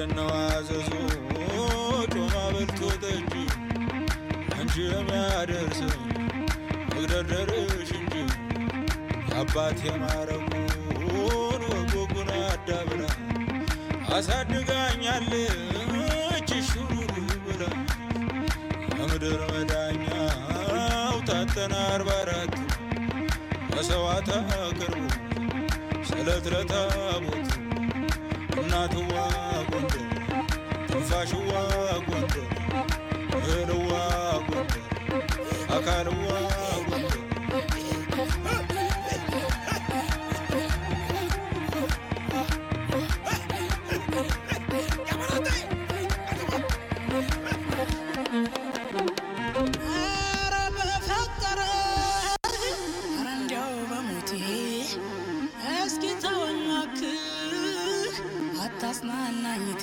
ምንድነው አዘዞ ጮማ በልቶ ጠጅ አንቺ የሚያደርስ መግደርደርሽ እንጂ የአባት የማረጉን ወጎጉን አዳብራ አሳድጋኛለች ሹሩሩ ብላ የምድር መዳኛው ታጠና አርባ አራት በሰዋታ ቅርቡ ስለት ለታቦት እናትዋ ጎንደር ትንፋሽዋ ጎንደር እህልዋ ጎንደር አካልዋ ጎንደር ኧረ በፈጠረ ኧረ እንዲያው በሞቴ እስኪ ተወኛክህ አታጽናናኝቴ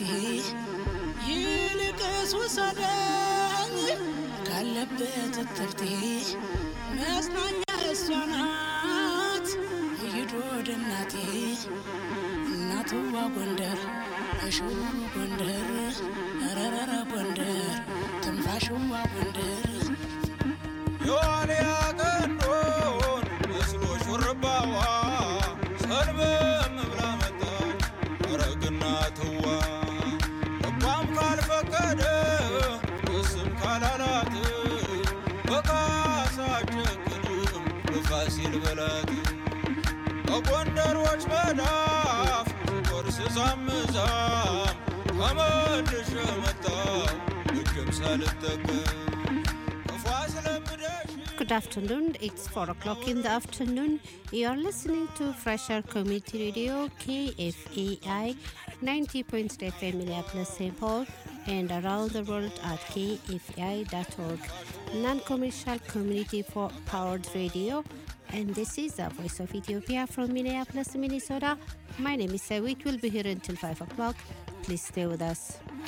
ይልቅስ ውሰደኝ ካለበት እትብቴ መጽናኛ እሷ ናት ይሂድ ወደ እናቴ እናትዋ ጎንደር እሹሩ ጎንደር ረረረ ጎንደር ትንፋሽዋ ጎንደር የዋልያ ቀንዶን መስሎ ሹርባዋ ሰልበም ብላ መጣች ረግና ትዋ ልቧም ካልፈቀደ እስም ካላላት በካሳ ጨክንም በፋሲል በላት በጎንደሮች መዳፍ ቆርስ ዛምዛም ተመልሼ መጣሁ እጅም ሳልጠቀም ክፉ አስለምደሽ Good afternoon. It's 4 o'clock in the afternoon. You're listening to Fresher Community Radio KFAI 90.3 FM Minneapolis, St. Paul, and around the world at kfai.org. Non commercial community for powered radio. And this is the voice of Ethiopia from Minneapolis, Minnesota. My name is Sawit. We'll be here until 5 o'clock. Please stay with us.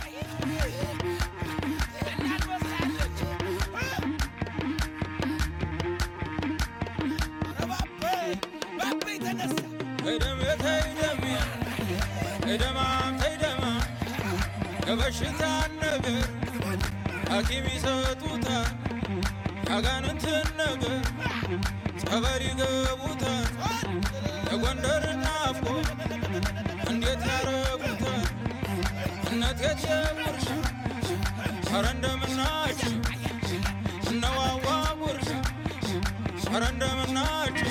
ተይደም ተይደም ተይደማም ተይደማ የበሽታ ነገር ሐኪም ይሰጡታል ያጋንንትን ነገር ጸበል ይገቡታል የጎንደር ናፍቆ እንዴት ያረጉታል እነት የትየጉርሻ ኧረ እንደምናችሁ እነዋዋ ጉርሻ ኧረ እንደምናችሁ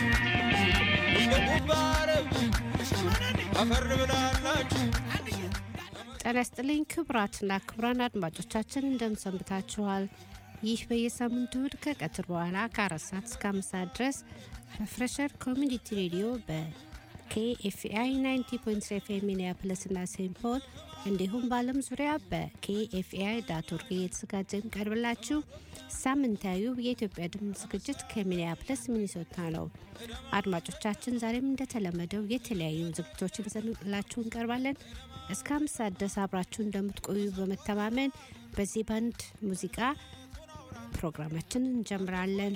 ጉባረብ አፈር ብላላችሁ ጤና ይስጥልኝ ክቡራትና ክቡራን አድማጮቻችን እንደምሰንብታችኋል። ይህ በየሳምንቱ እሁድ ከቀትር በኋላ ከአራት ሰዓት እስከ አምስት ሰዓት ድረስ በፍሬሸር ኮሚኒቲ ሬዲዮ በኬኤፍአይ 90.3 ኤፍኤም ሚኒያፖሊስ እና ሴንት ፖል እንዲሁም በዓለም ዙሪያ በኬኤፍአይ ዳት ኦርግ እየተዘጋጀ የሚቀርብላችሁ ሳምንታዊው የኢትዮጵያ ድምፅ ዝግጅት ከሚኒያፖሊስ ሚኒሶታ ነው። አድማጮቻችን ዛሬም እንደተለመደው የተለያዩ ዝግጅቶችን ይዘንላችሁ እንቀርባለን። እስከ አምስት ሰዓት ድረስ አብራችሁ እንደምትቆዩ በመተማመን በዚህ ባንድ ሙዚቃ ፕሮግራማችን እንጀምራለን።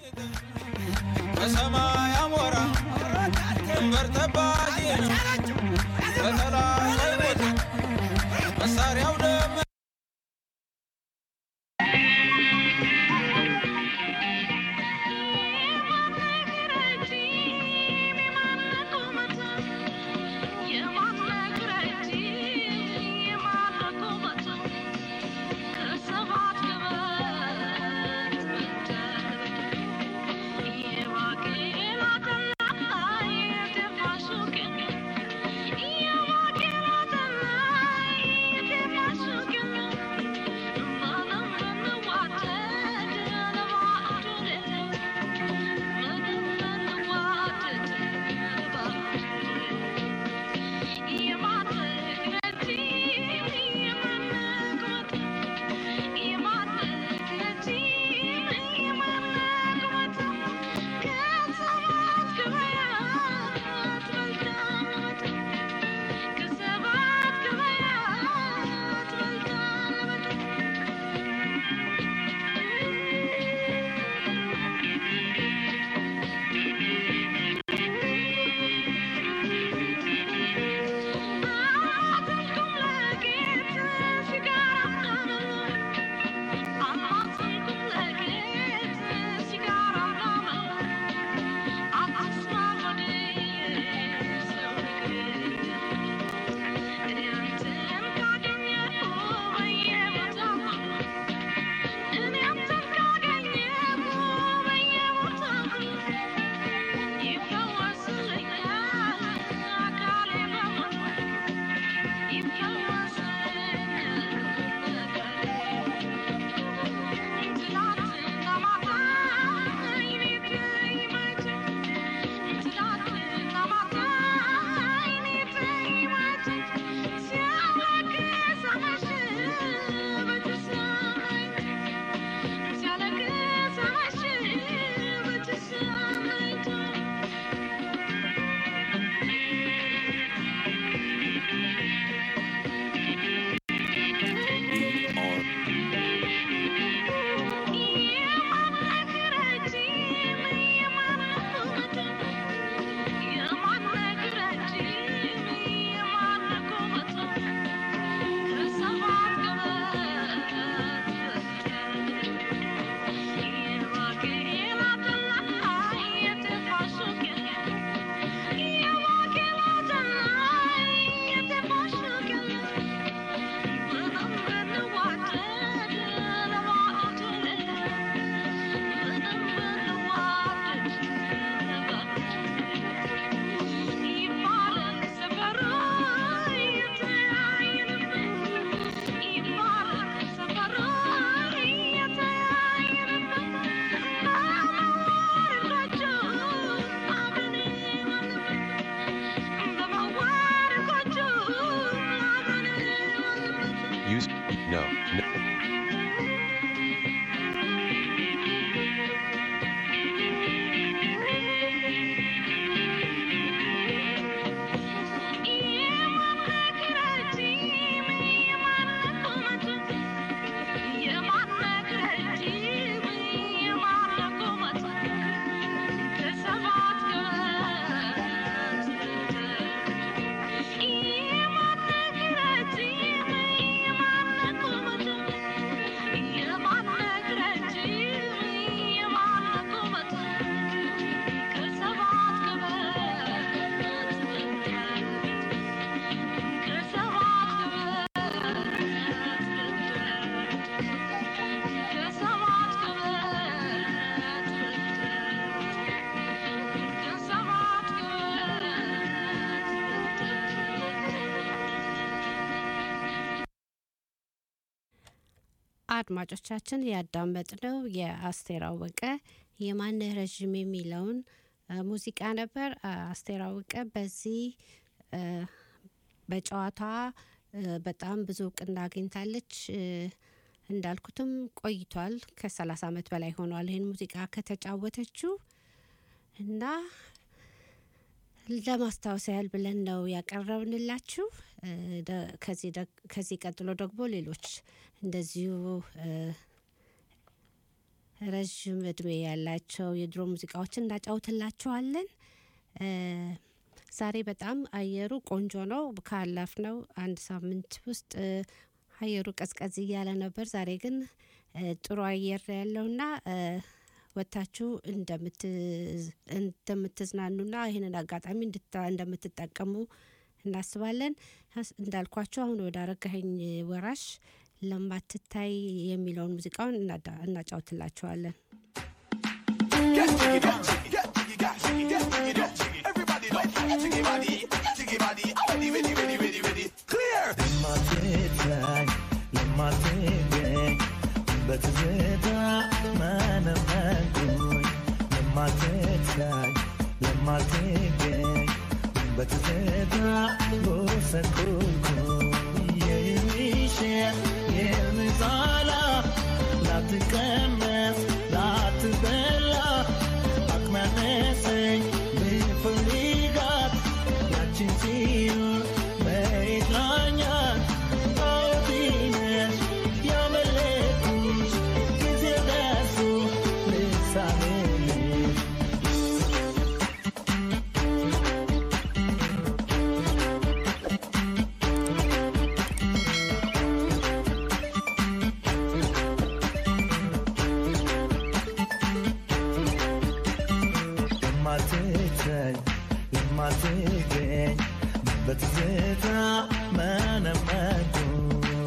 በሰማይ አሞራ ድንበር ጠባቂ ነው በጠላት አይሞትም መሳሪያው ደም Yeah. No. no. አድማጮቻችን ያዳመጥነው የአስቴር አወቀ የማንህ ረዥም የሚለውን እ፣ ሙዚቃ ነበር። አ- አስቴር አወቀ በዚህ እ፣ በጨዋታዋ እ፣ በጣም ብዙ እውቅና አግኝታለች። እ፣ እንዳልኩትም ቆይቷል። ከ30 ዓመት በላይ ሆኗል ይህን ሙዚቃ ከተጫወተችው እና ለማስታወስ ያህል ብለን ነው ያቀረብንላችሁ። እ፣ ደ- ከዚህ ደግ- ከዚህ ቀጥሎ ደግሞ ሌሎች እንደዚሁ እ፣ ረዥም እድሜ ያላቸው የድሮ ሙዚቃዎችን እናጫውትላችኋለን። እ፣ ዛሬ በጣም አየሩ ቆንጆ ነው። ካለፍነው አንድ ሳምንት ውስጥ እ፣ አየሩ ቀዝቀዝ እያለ ነበር። ዛሬ ግን እ፣ ጥሩ አየር ነው ያለውና እ፣ ወጥታችሁ እንደምትዝ- እንደምትዝናኑና ይህንን አጋጣሚ እንድታ- እንደምትጠቀሙ እናስባለን። አስ- እንዳልኳችሁ አሁን ወደ አረጋኸኝ ወራሽ ለማትታይ የሚለውን ሙዚቃውን እናዳ- እናጫውትላችኋለን። Get jiggy, get jiggy, get jiggy, get jiggy, get jiggy, get jiggy. Everybody know, jiggy body, jiggy body. Ready, ready, ready, ready, ready. Clear. የማትታይ የማትገኝ በትዝታ መነመንኩኝ የማትታይ የማትገኝ በትዝታ ጎሰቆልኩኝ የሚሸጥ የምዛላ ላትቀመስ ላትበላ አቅም ያነሰኝ ብፈልጋት ያችን ሲሆን መሬት ላኛል ታውቂነሽ ያመለኩሽ ጊዜ ደርሶ ልሳንልሽ የማትታይ የማትገኝ በትዝታ መነመንኩኝ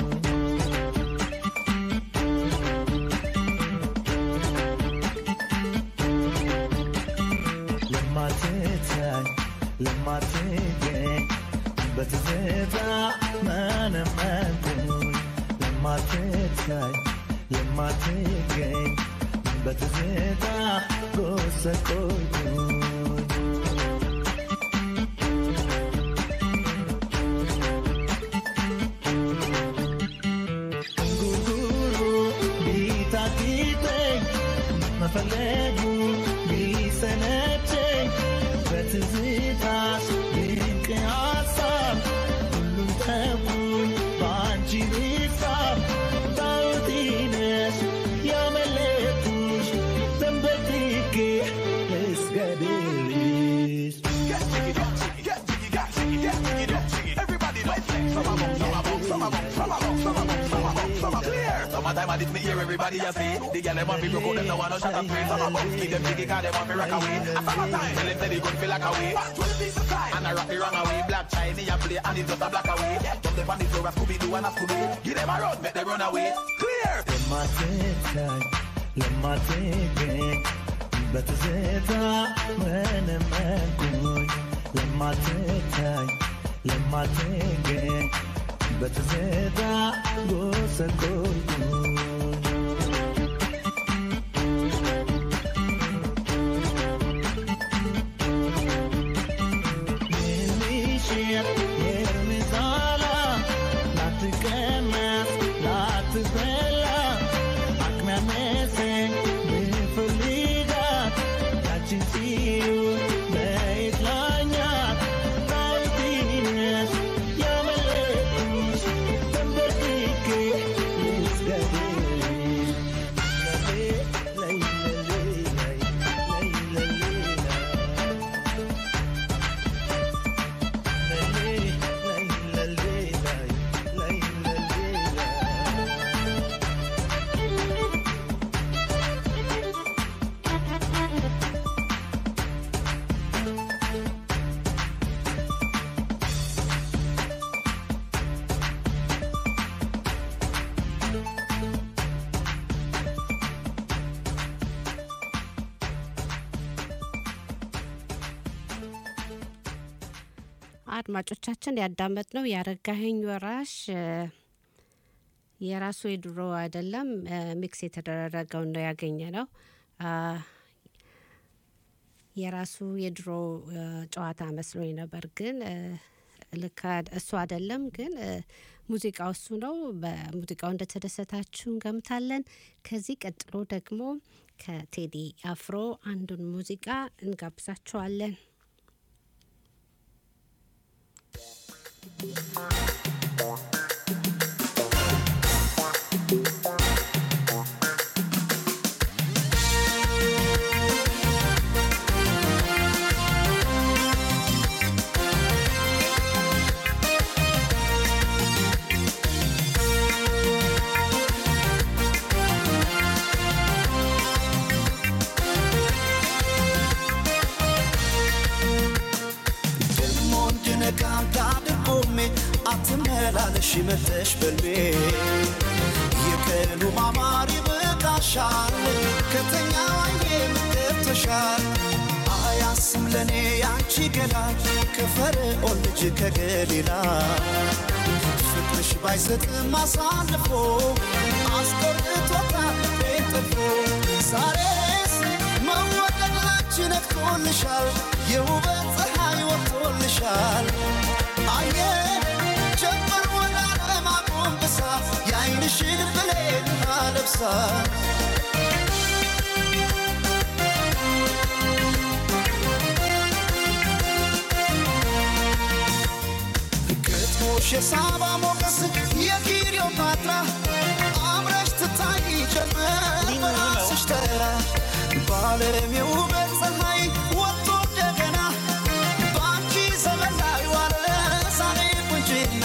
የማትታይ የማትገኝ በትዝታ መነመንኩኝ የማትታይ የማትገኝ በትዝታ ጎሰቆልኩኝ ጉጉሩ ቢታክተኝ መፈለጉ ቢሰለቸኝ በትዝታሽ ድንቅ ሀሳብ ሁሉም ተውኝ በአንቺ ቢሳብ ታውቲነሽ ያመለኩሽ ተንበርክኬ ልስገድልሽ Get jiggy, get jiggy, get jiggy, get jiggy, get jiggy, get jiggy. Everybody know, some of them, some of them, some of them, some of them, some of them, some of them, some of them. Clear. Summertime I did me hear everybody a say. The girl them want me broke out, them no want no shot and pray. Some of them keep them jiggy 'cause them want me rock away. A summertime, tell them say they good feel like away. Twenty piece of time. And I rock the wrong away. Black Chinese a play and it's just a black away. Jump them on the floor, a Scooby Doo and a Scooby. Give them a run, make them run away. Clear. የማትታይ የማትገኝ በትዝታ መነመንኩኝ የማትታይ የማትገኝ በትዝታ ጎሰቆልኩኝ የሚሽር የእርምጃላ ላትቀመስ ላት አድማጮቻችን ያዳመጥነው ያረጋኸኝ ወራሽ እ፣ የራሱ የድሮ አይደለም እ፣ ሚክስ የተደረገውን ነው ያገኘ ነው። አ፣ የራሱ የድሮ እ፣ ጨዋታ መስሎኝ ነበር፣ ግን እ፣ ልክ አድ- እሱ አይደለም። ግን እ፣ ሙዚቃው እሱ ነው። በሙዚቃው እንደተደሰታችሁ እንገምታለን። ከዚህ ቀጥሎ ደግሞ ከቴዲ አፍሮ አንዱን ሙዚቃ እንጋብዛችኋለን። ደሞ እንድነቃም ታድርጎሜ አትመላለሽ መተሽ በልቤ የቀኑ ማማር ይበቃሻል ከተኛ ዋዬ ምገብተሻል አያስም ለእኔ ያንቺ ገላ ከፈርዖን ልጅ ከገሊላ ፍቅርሽ ባይሰጥም አሳልፎ አስቆርጦታል ልቤን ጥፎ ዛሬስ መወደድ ላንቺ ነግቶልሻል የውበት ፀሐይ ወጥቶልሻል አየ ጀምር ወደ ዓለም አጎንብሳ የዓይንሽን ብሌን አለብሳ ግጥሞሽ የሳባ ሞገስ የክሊዮፓትራ አምረሽ ትታይ ጀመር በራስሽ ተራ በዓለም የውበት ፀሐይ ወጥቶ እንደገና በአንቺ ዘመን ላይ ዋለ ዛሬ ቁንጅና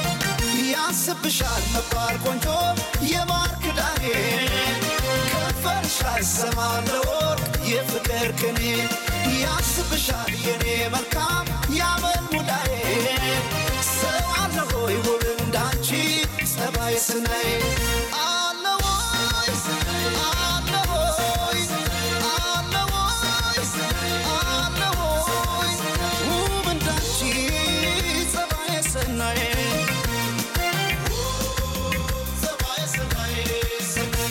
ያስብሻል መባል ቆንጆ የማር ክዳኔ ከንፈርሽ አይሰማም ለወርቅ የፍቅር ቅኔ ያስብሻል የኔ መልካም ያመል ሙዳዬ ሰው አለ ሆይ ውብ እንዳንቺ ጸባይ ስናይ አለ ወይ አለ ሆይ አለ ወይ አለ ሆይ ውብ እንዳንቺ ጸባይ ስናይ ጸባይ ስናይ ስናይ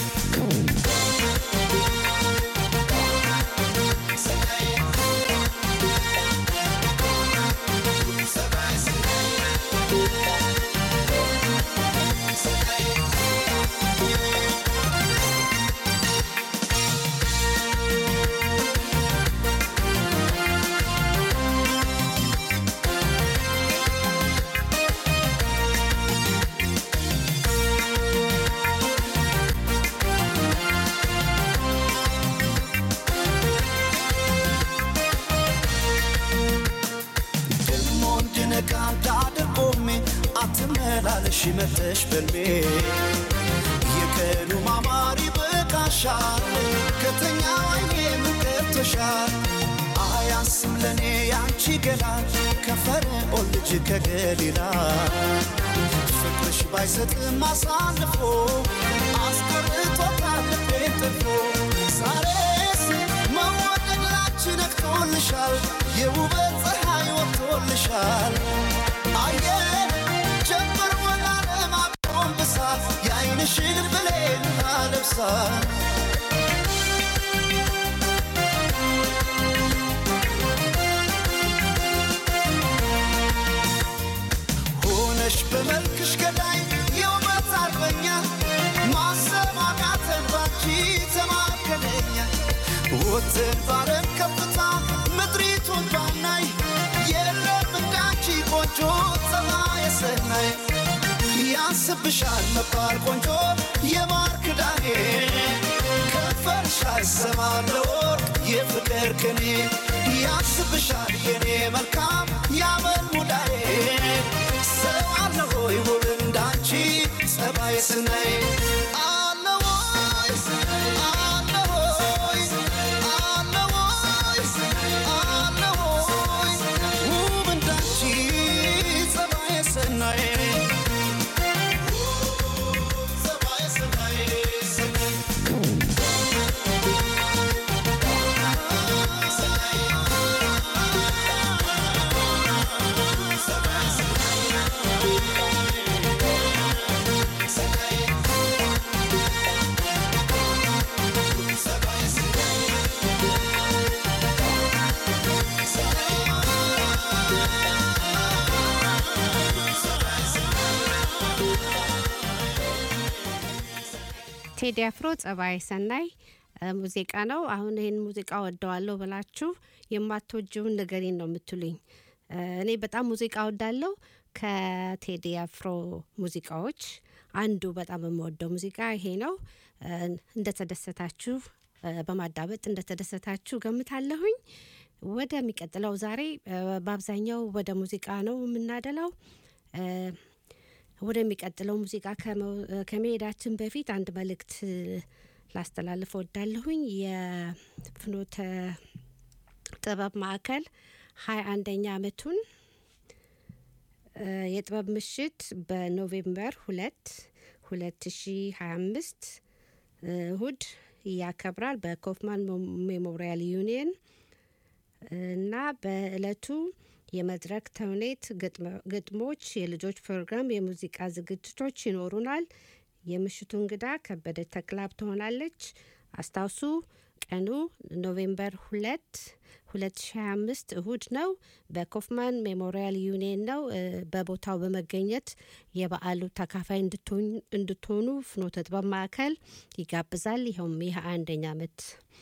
ደሞ እንድነቃ እንዳደርጎሜ አትመላለሽ መተሽ በልቤ የቀኑ ማማር ይበቃሻል ከተኛ ዋዬ ምገብተሻል አያንስም ለእኔ ያንቺ ገላ ከፈርዖን ልጅ ከገሊላ ፍቅርሽ ባይሰጥም አሳልፎ አስቆርጦታል ልቤን ጥፎ ዛሬስ መወደድ ላንቺ ነግቶልሻል የውበት ፀሐይ ወጥቶልሻል አየ ጀምር ወላለም አጎንብሳ የዓይንሽን ብሌን አለብሳ ሆነሽ በመልክሽ ገዳይ የውበት አርበኛ ማሰብ አቃተን ባንቺ ተማከለኛ ወጥን ባረን ከፍታ ምድሪቱን ባናይ የለም እንዳንቺ ቆንጆ ፀባይ ሰናይ ያስብሻል መባል ቆንጆ የማር ክዳኔ ከንፈርሽ አይሰማም ለወርቅ የፍቅር ቅኔ ያስብሻል የኔ መልካም ያመል ሙዳዬ ሰው አለ ሆይ ውብ እንዳንቺ ጸባይ ስናይ አለ ወይ አለ ሆይ አለ ወይ አለ ሆይ ውብ እንዳንቺ ጸባይ ስናይ ጸባይ ስናይ ስናይ Say ቴዲ አፍሮ ጸባይ ሰናይ እ፣ ሙዚቃ ነው። አሁን ይህን ሙዚቃ ወደዋለሁ ብላችሁ የማትወጂውን ንገሪኝ ነው የምትሉኝ። እ፣ እኔ በጣም ሙዚቃ ወዳለሁ። ከቴዲ አፍሮ ሙዚቃዎች አንዱ በጣም የምወደው ሙዚቃ ይሄ ነው። እ፣ እንደተደሰታችሁ እ፣ በማዳመጥ እንደተደሰታችሁ ገምታለሁኝ። ወደሚቀጥለው ዛሬ እ፣ በአብዛኛው ወደ ሙዚቃ ነው የምናደላው። እ፣ ወደሚቀጥለው ሙዚቃ ከመው- ከመሄዳችን በፊት አንድ መልእክት ላስተላልፍ ወዳለሁኝ። የፍኖተ ጥበብ ማዕከል ሀያ አንደኛ ዓመቱን እ፣ የጥበብ ምሽት በኖቬምበር ሁለት ሁለት ሺ ሀያ አምስት እሁድ ያከብራል በኮፍማን ሜሞሪያል ዩኒየን እና በእለቱ የመድረክ ተውኔት፣ ግጥሞ- ግጥሞች፣ የልጆች ፕሮግራም፣ የሙዚቃ ዝግጅቶች ይኖሩናል። የምሽቱ እንግዳ ከበደ ተክላብ ትሆናለች። አስታውሱ ቀኑ ኖቬምበር ሁለት ሁለት ሺ ሀያ አምስት እሁድ ነው። በኮፍማን ሜሞሪያል ዩኒየን ነው። እ፣ በቦታው በመገኘት የበዓሉ ተካፋይ እንድትሆን- እንድትሆኑ ፍኖተ ጥበብ ማዕከል ይጋብዛል። ይኸውም ይህ አንደኛ ዓመት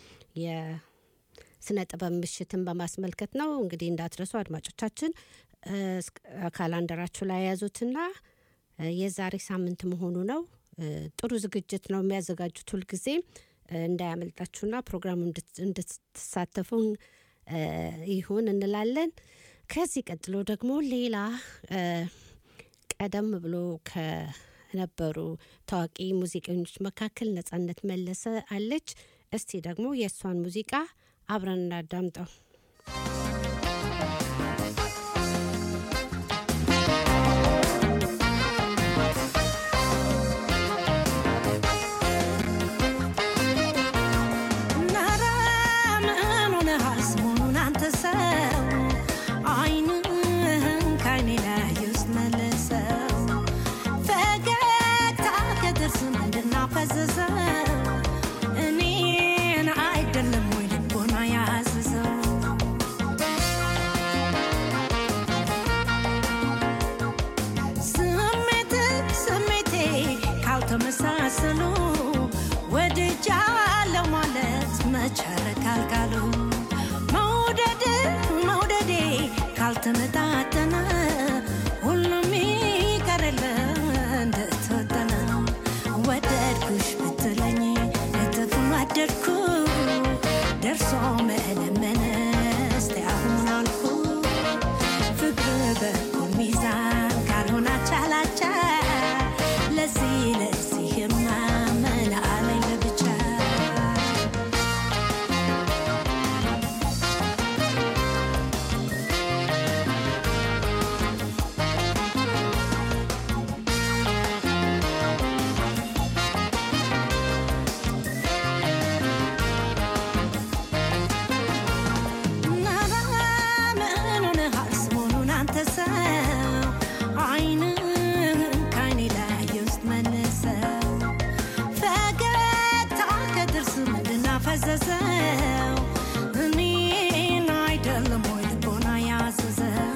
የስነ ጥበብ ምሽትን በማስመልከት ነው። እንግዲህ እንዳትረሱ አድማጮቻችን እ፣ እስክ- ካላንደራችሁ ላይ የያዙትና እ፣ የዛሬ ሳምንት መሆኑ ነው። እ፣ ጥሩ ዝግጅት ነው የሚያዘጋጁት ሁልጊዜ እ፣ እንዳያመልጣችሁና ፕሮግራሙ እንድት- እንድትሳተፉ እ፣ ይሁን እንላለን። ከዚህ ቀጥሎ ደግሞ ሌላ እ፣ ቀደም ብሎ ከነበሩ ታዋቂ ሙዚቀኞች መካከል ነጻነት መለሰ አለች። እስቲ ደግሞ የእሷን ሙዚቃ አብረን እናዳምጠው። ናራ ምን ሆነሃል ሰሞኑን አንተ ሰው አይንህን ከዓይኔ ላይ ውስጥ መልሰው ፈገግታ ከጥርስ ምንድን አፈዘዘው እኔን አይደለም ወይ ልቦና ያዘዘው ስሜት ስሜቴ ካልተመሳሰሉ ወድጃለሁ ማለት መቻለ ካልካሉ መውደድ መውደዴ ካልተመጣጠነ ሁሉም ይቀርል እንደተወጠነ ወደድኩሽ ብትለኝ እጥፉን ወደድኩ ደርሶ መለመን እስቲ አሁን አልኩ ፍቅር በኩል ሚዛን ካልሆነ አቻላቻ ለዚህ ለዚህማ ምን አለኝ ለብቻ ናራ ምን ሆነሃል ሰሞኑን አንተ ሰው አይንህን ከዓይኔ ላይ ውስጥ መልሰው ፈገግታ ከጥርስ ምንድን አፈዘዘው እኔን አይደለም ወይ ልቦና ያዘዘው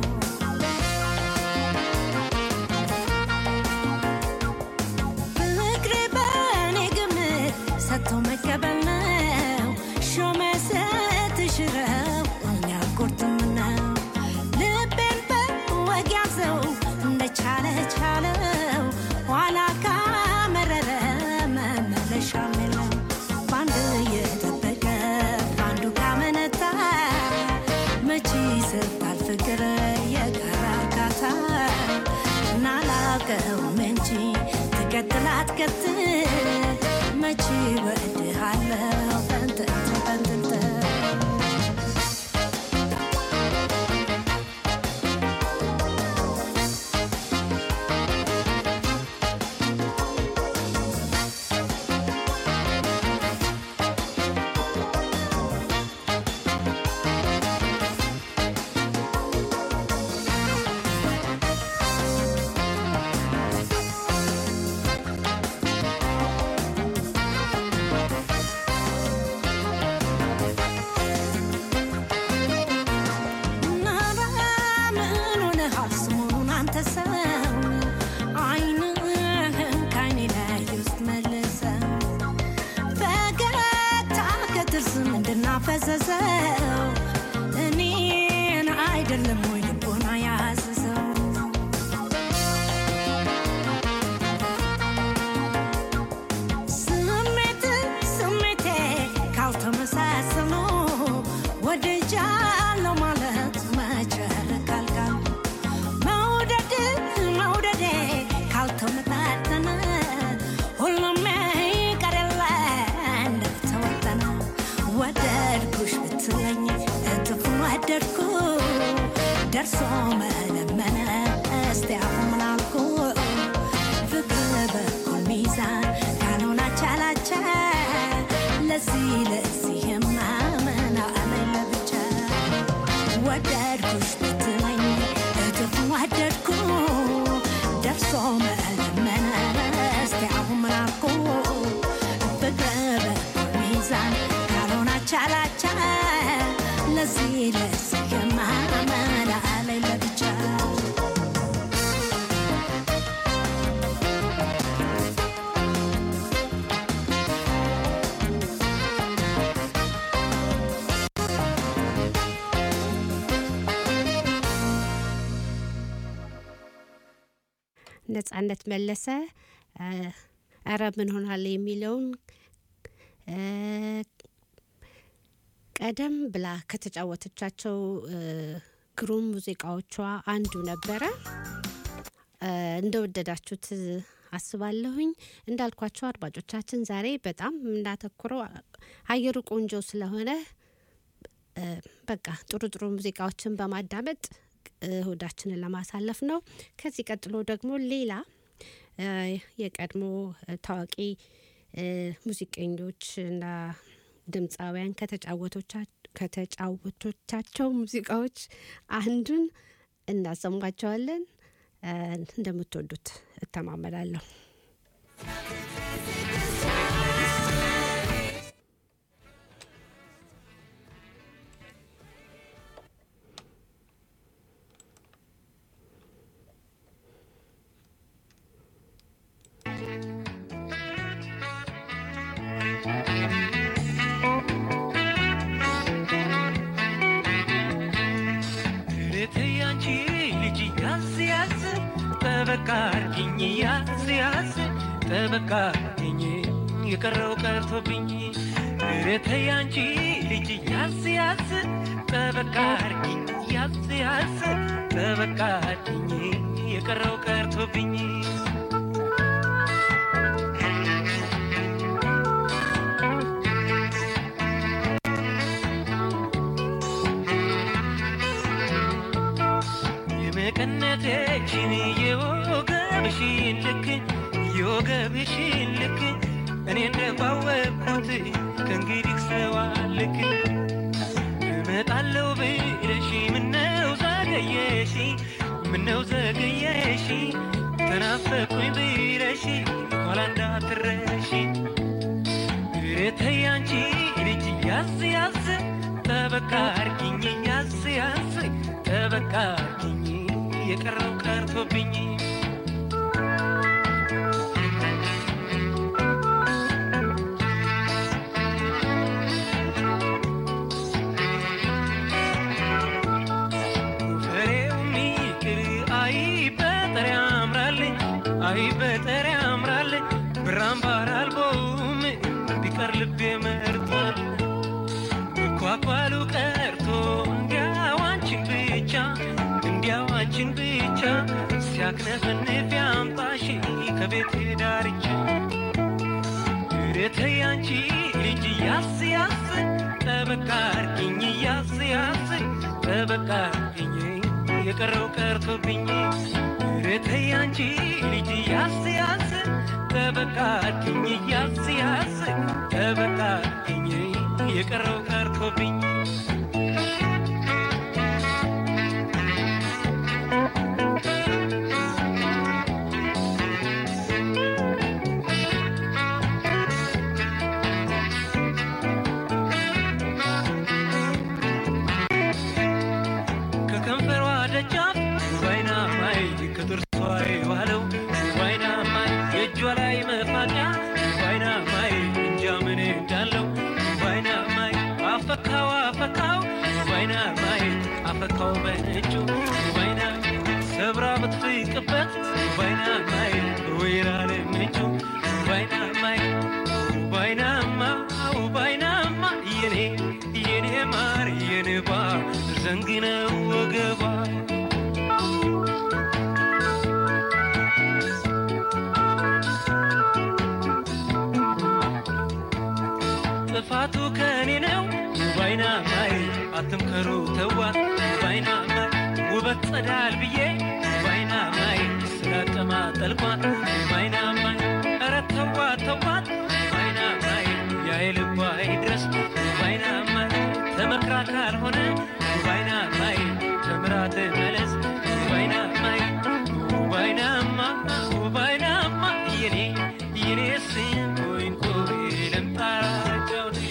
ፍቅር በእኔ ግምት ሰጥቶ መቀበል ነው። ሾመ ስትሽረው እኛ ቁርጥም ነው። ልቤን በወግ ያዘው እንደቻለ ቻለው። ኋላ ካመረረ መመለሻም የለው። በአንድ እየጠበቀ በአንዱ ካመነታ መቼ ይሰጣል ፍቅር የጋራ እርካታ ናላቀውም እንጂ ትቀጥል አትቀጥል መቼ ወድሃለው ፈንጥንት ፈንጥንት ናራ ምን ሆነሃል ሰሞኑን አንተ ሰው አይንህን ከዓይኔ ላይ ውስጥ መልሰው ያዘዘው እኔን አይደለም ወይ ልቦና ያዘዘው ስሜት ስሜቴ ካልተመሳሰሉ ወድጃለሁ ማለት መቸረካል ቃል መውደድ መውደዴ ካልተመጣጠነ ሁሉም ይቀርለ እንደተወጠነ ወደድኩሽ ብትለኝ እጥፍ ወደድኩ ደርሶ መለመነ እስቲ አሁን ምን አልኩ ፍቅር በኩል ሚዛን ካልሆነ አቻላቻ ለዚህ ለዚህማ ምን አለኝ ለብቻ ወደድኩሽ ብትለኝ እጥፍ ወደድኩ ደርሶ መለመነ እስቲ አሁን ምን አልኩ ፍቅር በኩል ሚዛን ካልሆነ አቻላቻ ለዚህ ለዚህማ ምን አለኝ ለብቻ ነጻነት መለሰ እ፣ እረ ምን ሆናለ የሚለውን እ፣ ቀደም ብላ ከተጫወተቻቸው እ፣ ግሩም ሙዚቃዎቿ አንዱ ነበረ። እ፣ እንደወደዳችሁት አስባለሁኝ። እንዳልኳቸው አድማጮቻችን ዛሬ በጣም የምናተኩረው አየሩ ቆንጆ ስለሆነ እ፣ በቃ ጥሩ ጥሩ ሙዚቃዎችን በማዳመጥ እሁዳችንን ለማሳለፍ ነው። ከዚህ ቀጥሎ ደግሞ ሌላ እ፣ የቀድሞ እ፣ ታዋቂ እ፣ ሙዚቀኞች እና ድምፃውያን ከተጫወቶቻ- ከተጫወቶቻቸው ሙዚቃዎች አንዱን እናሰማቸዋለን። እ፣ እንደምትወዱት እተማመናለሁ። እህቴ ያንቺ ልጅ ያዝ ያዝ ጠበቃ አርጊኝ ያዝ ያዝ ጠበቃ አርጊኝ የቀረው ቀርቶብኝ እህቴ ያንቺ ልጅ ያዝ ያዝ ጠበቃ አርጊኝ ያዝ ያዝ ጠበቃ አርጊኝ የቀረው ቀርቶብኝ የመቀነቴሽን የወገብሽን ልክ የወገብሽን ልክ እኔ እንደባወቅኩት ከእንግዲህ ሰው አልክ እመጣለሁ ብለሽ ምነው ዘገየሽ ምነው ዘገየሽ ተናፈቁኝ ብለሽ ኋላ እንዳትረሺ እህቴ ያንቺ ልጅ ያዝ ያዝ ጠበቃ አርጊኝ ያዝ ያዝ ጠበቃ አርጊኝ የቀረው ቀርቶብኝ ፍሬው ሚቅር አይ በጠር ያምራል አይ በጠር ያምራል ብራምባር አልቦም ቢቀር ልቤ መርጧል ኳኳሉ ቀርቶ እንዲያው አንቺን ብቻ እንዲያው አንቺን ብቻ ሲያክነፈንፍ ያምጣሽ ከቤቴ ዳርቻ እህቴ ያንቺ ልጅ ያዝ ያዝ ጠበቃ አርጊኝ ያዝ ያዝ ጠበቃ አርጊኝ የቀረው ቀርቶብኝ እህቴ ያንቺ ልጅ ያዝ ያዝ ጠበቃ አርጊኝ ያዝ ያዝ ጠበቃ አርጊኝ የቀረው ቀርቶብኝ ከከንፈሯ ደጃፍ ዋይና ማይ ከጥርሷ የዋለው ዋይና ማይ የእጇ ላይ መፋቂያ ዋይና ማይ እንጃ ምን እንዳለው ዋይና ማይ አፈካዋ ሰብራ ብትፍቅበት ባይና ማይ ወይራ ላይ ምንጩ ባይና ማይ ባይናማ ባይናማ የኔ የኔ ማር የንባ ዘንግነው ወገባ ጥፋቱ ከኔ ነው ባይና ማይ አትምከሩ ተዋት ባይና ማይ ውበት ጸዳል ብዬ ባይና ማይ ስላቀማ ጠልቋት ባይና ማይ ኧረ ተዋት ተዋት ባይና ማይ ያይልባ ይድረስ ባይና ማይ ተመክራ ካልሆነ ባይና ማይ ተምራ ትመለስ ባይና ማይ ባይናማ ባይናማ የኔ የኔ ስንኮኝ ቆይ ልምጣራቸው ልሾ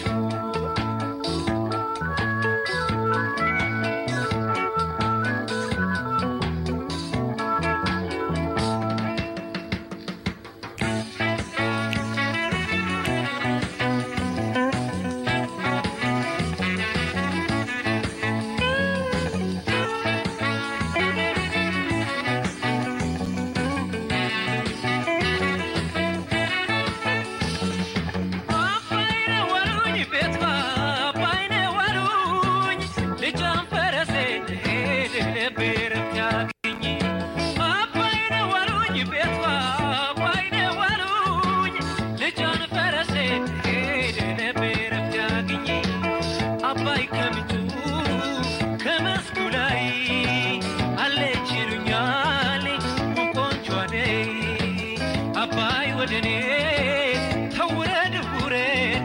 አባይነ ዋሉኝ ቤቷ አባይነ ዋሉኝ ልጇን ፈረሴ ሄድ ልቤርም ያግኝ አባይነ ዋሉኝ ቤቷ አባይነ ዋሉኝ ልጇን ፈረሴ ሄድ ልቤርም ያግኝ አባይ ከምንጩ ከመስኩ ላይ አለች ይሉኛል ቆንጆ ነይ አባይ ወደኔ ተውረድ ውረድ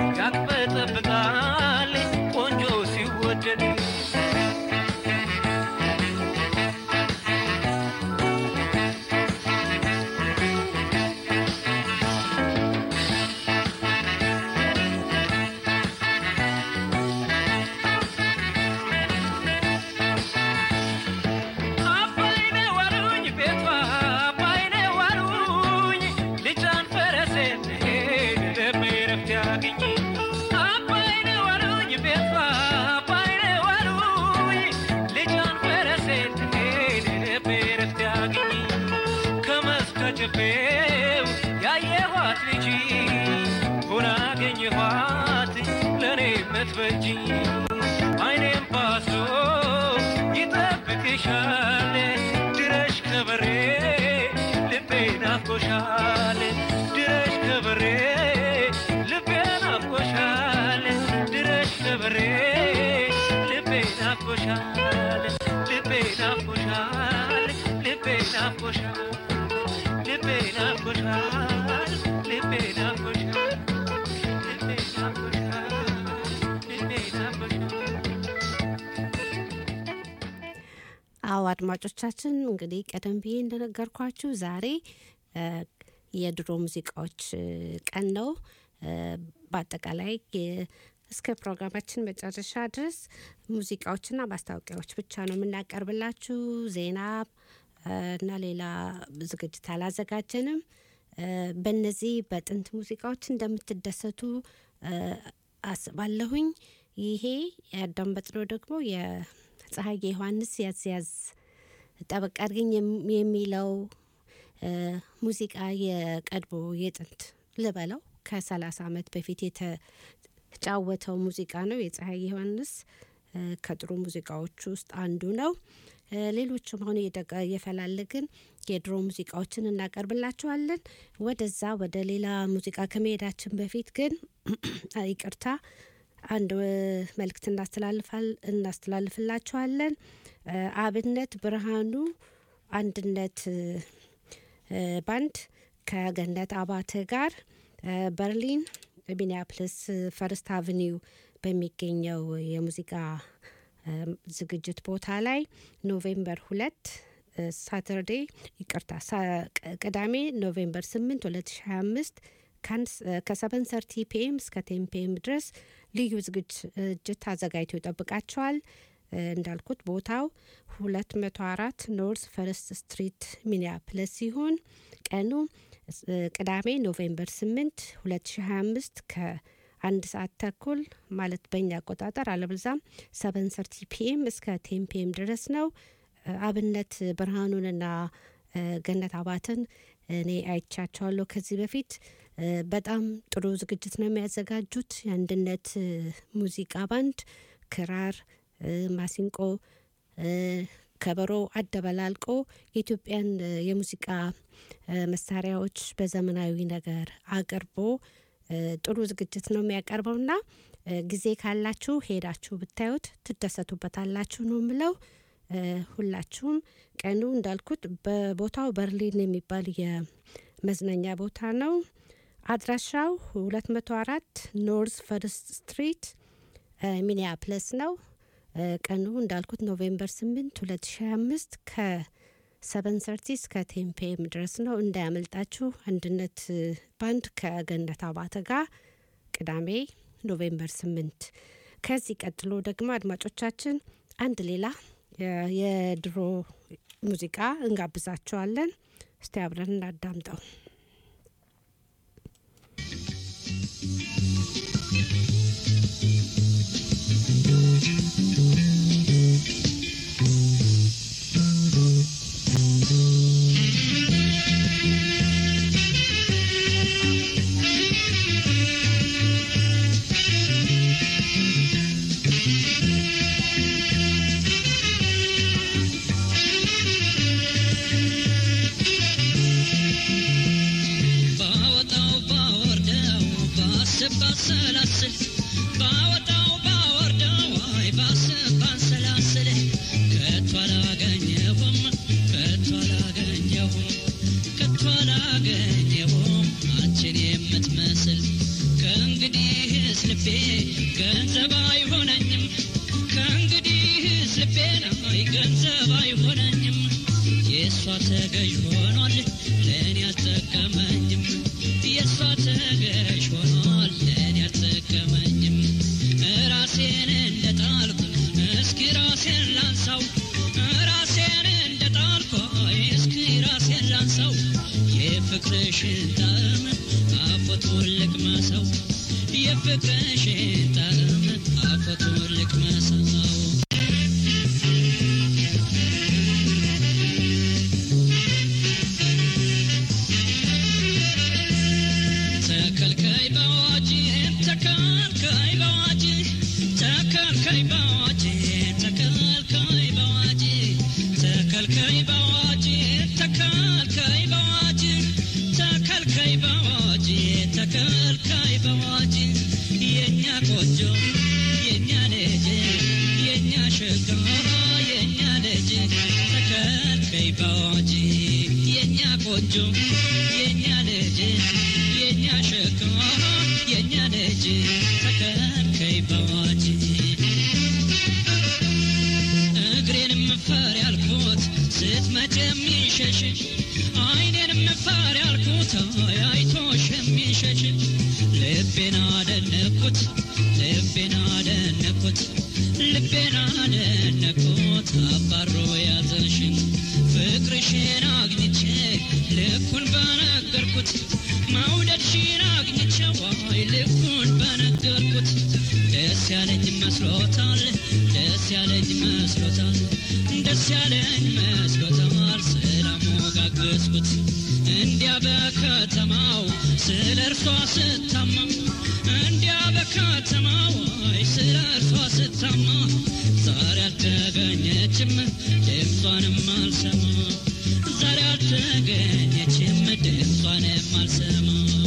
ያቅበጠብጣል ቆንጆ ሲወደድ አባይነ ዋሉኝ ቤቷ አባይነ ዋሉኝ ልጇን ፈረሴ ሄድ ልቤ ረፍት ያግኝ አባይነ ዋሉኝ ቤቷ አባይነ ዋሉኝ ልጇን ፈረሴ ሄድ ልቤ ረፍት ያግኝ ከመስከ ጨፌው ያየኋት ልጅ ሆና አገኘኋት ለእኔ የምትበጅ አይኔም ባሶ ይጠብቅሻል ድረሽ ከበሬ ልቤ ናፍቆሻል ድረሽ ከበሬ ልቤ ናፍቆሻል ድረሽ ከበሬ ልቤ ናፍቆሻል ልቤ ናፍቆሻል ልቤ ናፍቆሻል ልቤ ናፍቆሻል ልቤ ናፍቆሻል ልቤ ናፍቆሻል ልቤ ናፍቆሻል አዎ አድማጮቻችን እንግዲህ ቀደም ብዬ እንደነገርኳችሁ ዛሬ እ የድሮ ሙዚቃዎች እ ቀን ነው። እ በአጠቃላይ የ- እስከ ፕሮግራማችን መጨረሻ ድረስ ሙዚቃዎችና ማስታወቂያዎች ብቻ ነው የምናቀርብላችሁ። ዜና እ እና ሌላ ዝግጅት አላዘጋጀንም። እ በእነዚህ በጥንት ሙዚቃዎች እንደምትደሰቱ እ አስባለሁኝ። ይሄ ያዳመጥነው ደግሞ የፀሐዬ ዮሐንስ ያዝ ያዝ ጠበቅ አድርገኝ የም- የሚለው እ ሙዚቃ የቀድሞ የጥንት ልበለው ከሰላሳ ዓመት በፊት የተጫወተው ሙዚቃ ነው። የፀሐይ ዮሐንስ እ ከጥሩ ሙዚቃዎች ውስጥ አንዱ ነው። እ ሌሎችም አሁን እየደቀ- እየፈላለግን የድሮ ሙዚቃዎችን እናቀርብላችኋለን። ወደዛ ወደ ሌላ ሙዚቃ ከመሄዳችን በፊት ግን ይቅርታ አንድ እ መልእክት እናስተላልፋል እናስተላልፍላችኋለን። እ አብነት ብርሃኑ አንድነት እ እ ባንድ ከገነት አባተ ጋር እ በርሊን ሚኒያፕልስ ፈርስት አቨኒው በሚገኘው የሙዚቃ እ ዝግጅት ቦታ ላይ ኖቬምበር ሁለት ሳተርዴ ይቅርታ ሳ- ቅ- ቅዳሜ ኖቬምበር ስምንት ሁለት ሺ ሀያ አምስት ከሰቨን ሰርቲ ፒኤም እስከ ቴን ፒኤም ድረስ ልዩ ዝግጅት አዘጋጅቶ ይጠብቃቸዋል። እ እንዳልኩት ቦታው ሁለት መቶ አራት ኖርዝ ፈርስት ስትሪት ሚኒያፕለስ ሲሆን ቀኑ እ ቅዳሜ ኖቬምበር ስምንት ሁለት ሺ ሀያ አምስት ከአንድ ሰዓት ተኩል ማለት በእኛ አቆጣጠር አለብዛም ሰቨን ሰርቲ ፒኤም እስከ ቴን ፒኤም ድረስ ነው። እ አብነት ብርሃኑንና እ፣ ገነት አባትን እኔ አይቻቸዋለሁ ከዚህ በፊት እ፣ በጣም ጥሩ ዝግጅት ነው የሚያዘጋጁት። የአንድነት እ፣ ሙዚቃ ባንድ ክራር፣ እ፣ ማሲንቆ፣ እ፣ ከበሮ አደበላልቆ የኢትዮጵያን እ፣ የሙዚቃ እ፣ መሳሪያዎች በዘመናዊ ነገር አቅርቦ እ፣ ጥሩ ዝግጅት ነው የሚያቀርበውና እ፣ ጊዜ ካላችሁ ሄዳችሁ ብታዩት ትደሰቱበታላችሁ ነው የምለው። እ፣ ሁላችሁም ቀኑ እንዳልኩት በቦታው በርሊን የሚባል የመዝናኛ ቦታ ነው። አድራሻው 204 ኖርዝ ፈርስት ስትሪት እ፣ ሚኒያፕለስ ነው። እ፣ ቀኑ እንዳልኩት ኖቬምበር 8 2025 ከ730 እስከ ቴምፔም ድረስ ነው። እንዳያመልጣችሁ። አንድነት እ፣ ባንድ ከገነት አባተ ጋር ቅዳሜ ኖቬምበር 8 ከዚህ ቀጥሎ ደግሞ አድማጮቻችን አንድ ሌላ የ- የድሮ ሙዚቃ እንጋብዛቸዋለን። እስቲ አብረን እናዳምጠው። ባወጣው ባወርደው ባስብ ባሰላስል ባወጣው ባወርደው አይ ባስብ ባሰላስል ከቶ አላገኘሁም ከቶ አላገኘሁም ከቶ አላገኘሁም አንቺን የምትመስል ከእንግዲህስ ልቤ ገንዘብ አይሆነኝም ከእንግዲህስ ልቤን አይ ገንዘብ አይሆነኝም የእሷ ተገዥ ሆኗል ለእኔ አልጠቀመኝም የእሷ ተገዥ ሆኗል ለእኔ አልጠቀመኝም ራሴን እንደ ጣልኩ እስኪ ራሴን ላንሳው ራሴን እንደ ጣልኩ አይ እስኪ ራሴን ላንሳው የፍቅርሽን ጣዕም አፎቱን ልቅመሰው የፍቅርሽን ጣዕም አፎቱን ልቅመሰው ተከልካይ በአዋጅ ተከልካይ በአዋጅ ተከልካይ በአዋጅ ተከልካይ በአዋጅ ተከልካይ በአዋጅ ተከልካይ በአዋጅ ተከልካይ በአዋጅ ተከልካይ በአዋጅ የእኛ ቆንጆ የእኛ ልጅ የእኛ ሸጋ የእኛ ልጅ ተከልካይ በአዋጅ የእኛ ቆንጆ የእኛ ልጅ የእኛ ሸጋ የእኛ ልጅ ተከልካይ በአዋጅ እግሬንም ፈር ያልኩት ስትመጭ የሚሸሽ አይኔንም ፈር ያልኩት አይ አይቶሽ የሚሸሽ ልቤን አደነኩት ልቤን አደነኩት ልቤን አደነኩት አባሮ ያዘሽን ፍቅርሽን አግኝቼ ልኩን በነገርኩት መውደድሽን አግኝቼ ዋይ ልኩን በነገርኩት ደስ ያለኝ መስሎታል ደስ ያለኝ መስሎታል ደስ ያለኝ መስሎታል ስላሞጋገዝኩት እንዲያ በከተማው ስለ እርሷ ስታማም እንዲያ በከተማው አይ ስለ እርሷ ስታማ ዛሬ አልተገኘችም ድምጿንም አልሰማ ዛሬ አልተገኘችም ድምጿንም አልሰማ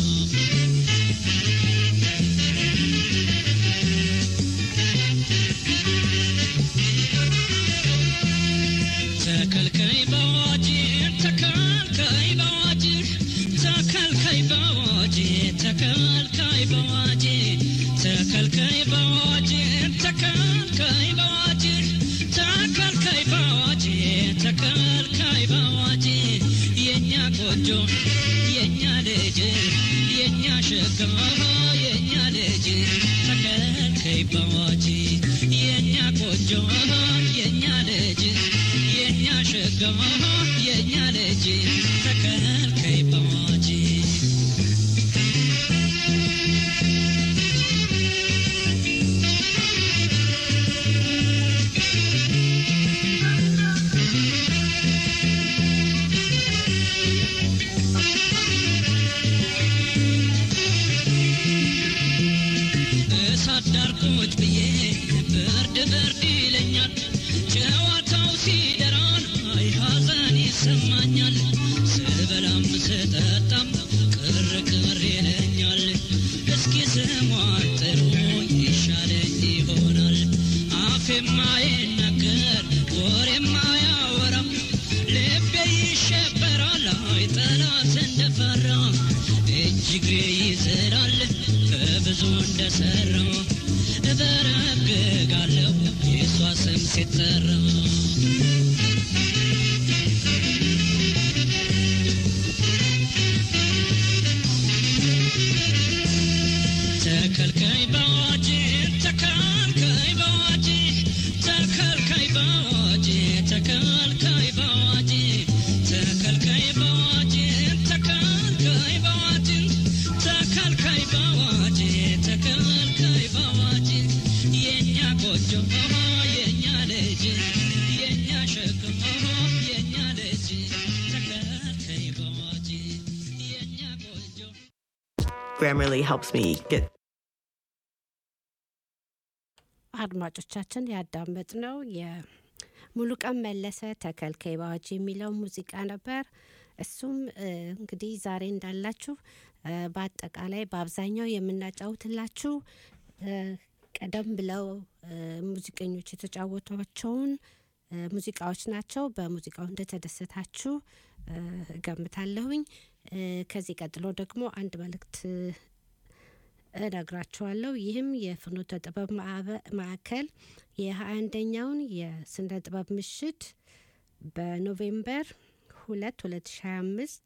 ተከልካይ በአዋጅ ተከልካይ በአዋጅ ተከልካይ በአዋጅ ተከልካይ በአዋጅ ተከልካይ በአዋጅ ተከልካይ በአዋጅ ተከልካይ በአዋጅ ተከልካይ በአዋጅ የእኛ ቆንጆ የእኛ ልጅ የእኛ ሸጋ የእኛ ልጅ ተከልካይ በአዋጅ የእኛ ቆንጆ የእኛ ልጅ የእኛ ሸጋ የእኛ ልጅ ተከልካይ በአዋጅ ቁጭ ብዬ ብርድ ብርድ ይለኛል ጨዋታው ሲደራን አይ ሐዘን ይሰማኛል ስበላም ስጠጣም ቅር ቅር ይለኛል እስኪ ስሟን ጥሩ ይሻለኝ ይሆናል አፌ የማይናገር ወሬ የማያወራ ልቤ ይሸበራል አይ ጠላት እንደፈራ እጅ እግሬ ይዝላል ከብዙ እንደሰራ እበረግጋለሁ የእሷ ስም ሲጠራ ተከልካይ በአዋጅ ተከልካይ በአዋጅ ተከልካይ በአዋጅ ተከልካይ በአዋጅ ተከልካይ በአዋጅ ተከልካይ በአዋጅ ተከልካይ በአዋጅ ተከልካይ በአዋጅ የኛ ጎጆ የኛ ልጅ የኛ ሸክም የኛ ልጅ ተከልካይ በአዋጅ የኛ ጎጆ Grammarly helps me get አድማጮቻችን ያዳመጥነው የሙሉቀን መለሰ ተከልካይ በአዋጅ የሚለው ሙዚቃ ነበር። እሱም እ፣ እንግዲህ ዛሬ እንዳላችሁ እ፣ በአጠቃላይ በአብዛኛው የምናጫውትላችሁ እ፣ ቀደም ብለው እ፣ ሙዚቀኞች የተጫወቷቸውን እ፣ ሙዚቃዎች ናቸው። በሙዚቃው እንደተደሰታችሁ እ፣ እገምታለሁኝ። እ፣ ከዚህ ቀጥሎ ደግሞ አንድ መልእክት እነግራችኋለሁ። ይህም የፍኖተ ጥበብ ማዕበ- ማዕከል የሀያ አንደኛውን የስነ ጥበብ ምሽት በኖቬምበር ሁለት ሁለት ሺ ሀያ አምስት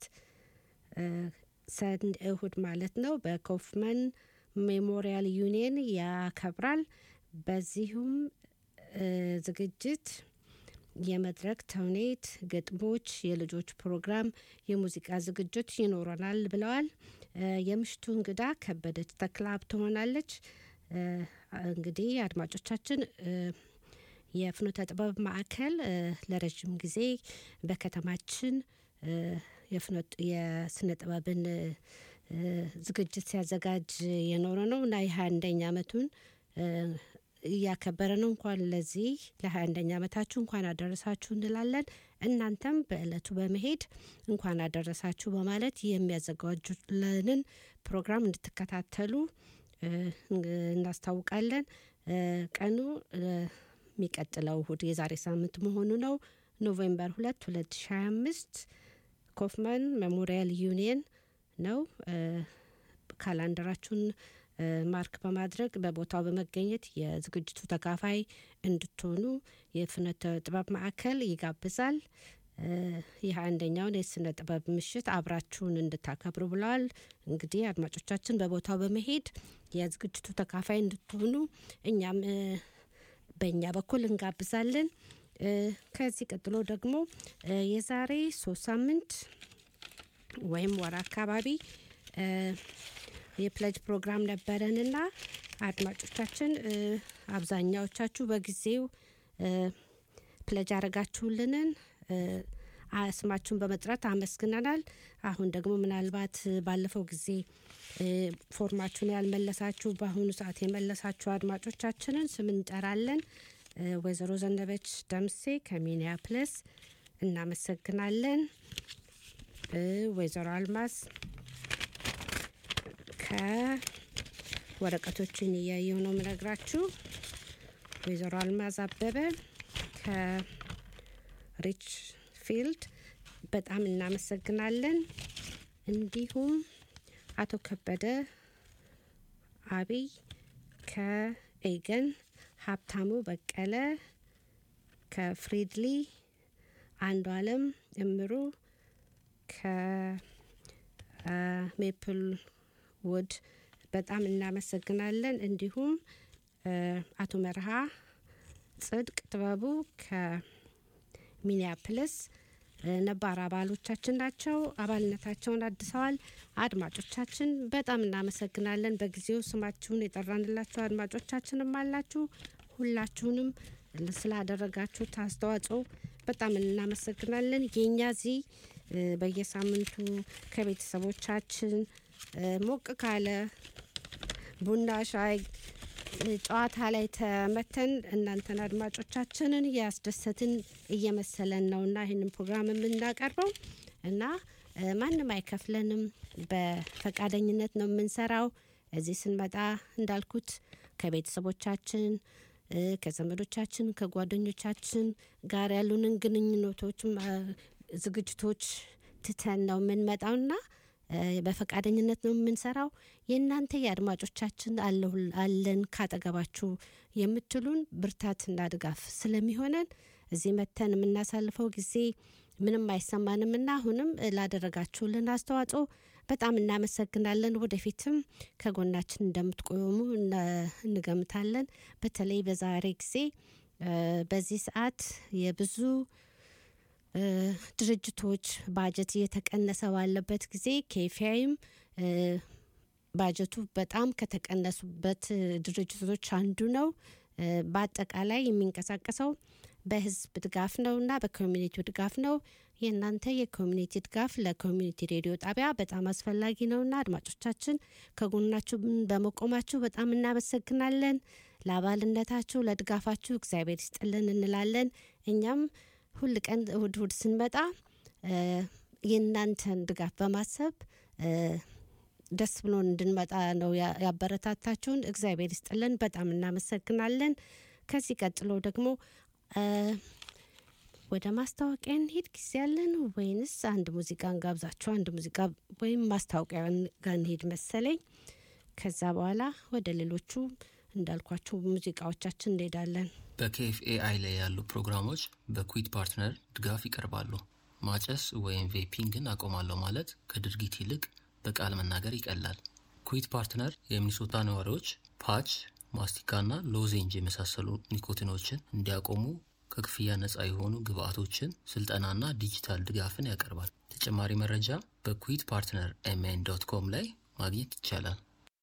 ሰን እሁድ ማለት ነው በኮፍመን ሜሞሪያል ዩኒየን ያከብራል። በዚሁም እ፣ ዝግጅት የመድረክ ተውኔት፣ ግጥሞች፣ የልጆች ፕሮግራም፣ የሙዚቃ ዝግጅት ይኖረናል ብለዋል። እ፣ የምሽቱ እንግዳ ከበደች ተክላብ ትሆናለች። እ፣ እንግዲህ አድማጮቻችን እ፣ የፍኖተ ጥበብ ማዕከል እ፣ ለረዥም ጊዜ በከተማችን እ፣ የፍኖት- የስነ ጥበብን እ፣ ዝግጅት ሲያዘጋጅ የኖረ ነው እና የሀያ አንደኛ ዓመቱን እ፣ እያከበረ ነው። እንኳን ለዚህ ለሀያ አንደኛ ዓመታችሁ እንኳን አደረሳችሁ እንላለን። እናንተም በእለቱ በመሄድ እንኳን አደረሳችሁ በማለት የሚያዘጋጁልንን ፕሮግራም እንድትከታተሉ እ፣ እናስታውቃለን። እ፣ ቀኑ እ፣ የሚቀጥለው እሁድ የዛሬ ሳምንት መሆኑ ነው። ኖቬምበር ሁለት ሁለት ሺ ሀያ አምስት ኮፍማን ሜሞሪያል ዩኒየን ነው። እ፣ ካላንደራችሁን እ፣ ማርክ በማድረግ በቦታው በመገኘት የዝግጅቱ ተካፋይ እንድትሆኑ የፍኖተ ጥበብ ማዕከል ይጋብዛል። እ፣ ይህ አንደኛውን የስነ ጥበብ ምሽት አብራችሁን እንድታከብሩ ብለዋል። እንግዲህ አድማጮቻችን በቦታው በመሄድ የዝግጅቱ ተካፋይ እንድትሆኑ እኛም እ፣ በእኛ በኩል እንጋብዛለን። እ፣ ከዚህ ቀጥሎ ደግሞ እ፣ የዛሬ ሶስት ሳምንት ወይም ወር አካባቢ እ፣ የፕለጅ ፕሮግራም ነበረንና አድማጮቻችን እ፣ አብዛኛዎቻችሁ በጊዜው እ፣ ፕለጅ ያደረጋችሁልንን እ፣ አ- ስማችሁን በመጥራት አመስግነናል። አሁን ደግሞ ምናልባት እ፣ ባለፈው ጊዜ እ፣ ፎርማችሁን ያልመለሳችሁ በአሁኑ ሰዓት የመለሳችሁ አድማጮቻችንን ስም እንጠራለን። እ፣ ወይዘሮ ዘነበች ደምሴ ከሚኒያፕለስ እናመሰግናለን። እ፣ ወይዘሮ አልማዝ ከወረቀቶችን እያየው ነው ምነግራችሁ። ወይዘሮ አልማዝ አበበ ከሪች ፊልድ በጣም እናመሰግናለን። እንዲሁም አቶ ከበደ አብይ ከኤገን፣ ሀብታሙ በቀለ ከፍሪድሊ፣ አንዱ አለም እምሩ ከሜፕል ውድ በጣም እናመሰግናለን። እንዲሁም እ፣ አቶ መርሃ ጽድቅ ጥበቡ ከሚኒያፕልስ እ፣ ነባር አባሎቻችን ናቸው። አባልነታቸውን አድሰዋል። አድማጮቻችን በጣም እናመሰግናለን። በጊዜው ስማችሁን የጠራንላችሁ አድማጮቻችንም አላችሁ። ሁላችሁንም ስላደረጋችሁት አስተዋጽኦ በጣም እናመሰግናለን። የእኛ እዚህ እ፣ በየሳምንቱ ከቤተሰቦቻችን እ፣ ሞቅ ካለ ቡና ሻይ ጨዋታ ላይ ተመተን እናንተን አድማጮቻችንን እያስደሰትን እየመሰለን ነው እና ይህንን ፕሮግራም የምናቀርበው እና እ፣ ማንም አይከፍለንም። በፈቃደኝነት ነው የምንሰራው። እዚህ ስንመጣ እንዳልኩት ከቤተሰቦቻችን እ፣ ከዘመዶቻችን ከጓደኞቻችን ጋር ያሉንን ግንኙነቶች እ፣ ዝግጅቶች ትተን ነው የምንመጣውና እ፣ በፈቃደኝነት ነው የምንሰራው። የእናንተ የአድማጮቻችን አለሁ- አለን ካጠገባችሁ የምትሉን ብርታትና ድጋፍ ስለሚሆነን እዚህ መተን የምናሳልፈው ጊዜ ምንም አይሰማንም እና አሁንም እ፣ ላደረጋችሁልን አስተዋጽኦ በጣም እናመሰግናለን። ወደፊትም ከጎናችን እንደምትቆሙ እነ- እንገምታለን። በተለይ በዛሬ ጊዜ እ፣ በዚህ ሰዓት የብዙ እ፣ ድርጅቶች ባጀት እየተቀነሰ ባለበት ጊዜ ኬፊያይም ባጀቱ በጣም ከተቀነሱበት እ፣ ድርጅቶች አንዱ ነው። እ፣ በአጠቃላይ የሚንቀሳቀሰው በህዝብ ድጋፍ ነው እና በኮሚኒቲው ድጋፍ ነው። የእናንተ የኮሚኒቲ ድጋፍ ለኮሚኒቲ ሬዲዮ ጣቢያ በጣም አስፈላጊ ነውና አድማጮቻችን ከጎናችሁ በመቆማችሁ በጣም እናመሰግናለን። ለአባልነታችሁ፣ ለድጋፋችሁ እግዚአብሔር ይስጥልን እንላለን። እኛም ሁል ቀን እሁድ እሁድ ስንመጣ እ፣ የእናንተን ድጋፍ በማሰብ እ፣ ደስ ብሎን እንድንመጣ ነው ያ- ያበረታታችሁን። እግዚአብሔር ይስጥልን። በጣም እናመሰግናለን። ከዚህ ቀጥሎ ደግሞ እ፣ ወደ ማስታወቂያ እንሄድ ጊዜ ያለን ወይንስ አንድ ሙዚቃ እንጋብዛችሁ? አንድ ሙዚቃ ወይም ማስታወቂያ ጋር እንሄድ መሰለኝ። ከዛ በኋላ ወደ ሌሎቹ እንዳልኳችሁ ሙዚቃዎቻችን እንሄዳለን። በኬኤፍኤአይ ላይ ያሉ ፕሮግራሞች በኩዊት ፓርትነር ድጋፍ ይቀርባሉ። ማጨስ ወይም ቬፒንግን አቆማለሁ ማለት ከድርጊት ይልቅ በቃል መናገር ይቀላል። ኩዊት ፓርትነር የሚኒሶታ ነዋሪዎች ፓች፣ ማስቲካና ሎዜንጅ የመሳሰሉ ኒኮቲኖችን እንዲያቆሙ ከክፍያ ነፃ የሆኑ ግብአቶችን፣ ስልጠናና ዲጂታል ድጋፍን ያቀርባል። ተጨማሪ መረጃ በኩዊት ፓርትነር ኤምኤን ዶት ኮም ላይ ማግኘት ይቻላል።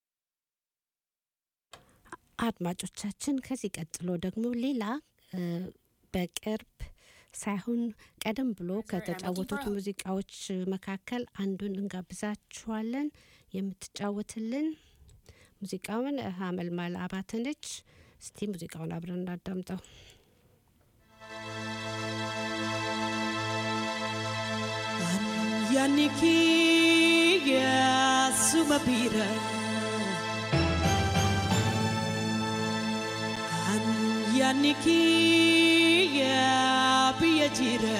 አድማጮቻችን ከዚህ ቀጥሎ ደግሞ ሌላ እ፣ በቅርብ ሳይሆን ቀደም ብሎ ከተጫወቱት ሙዚቃዎች መካከል አንዱን እንጋብዛችኋለን። የምትጫወትልን ሙዚቃውን ሀመልማል አባተ ነች። እስቲ ሙዚቃውን አብረን እናዳምጠው። Yannikia Sumabira An Yannikia Biajira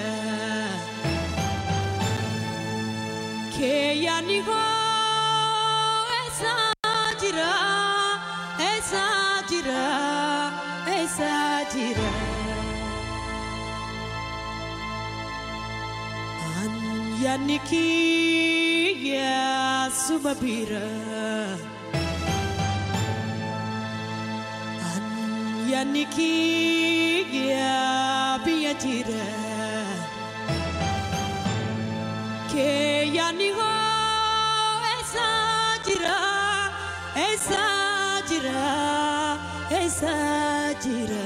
Ke Yanniho Esajira Esajira Esajira An Yannikia Sumabira An Yannikia Biajira Ke Yanniho Esajira Esajira Esajira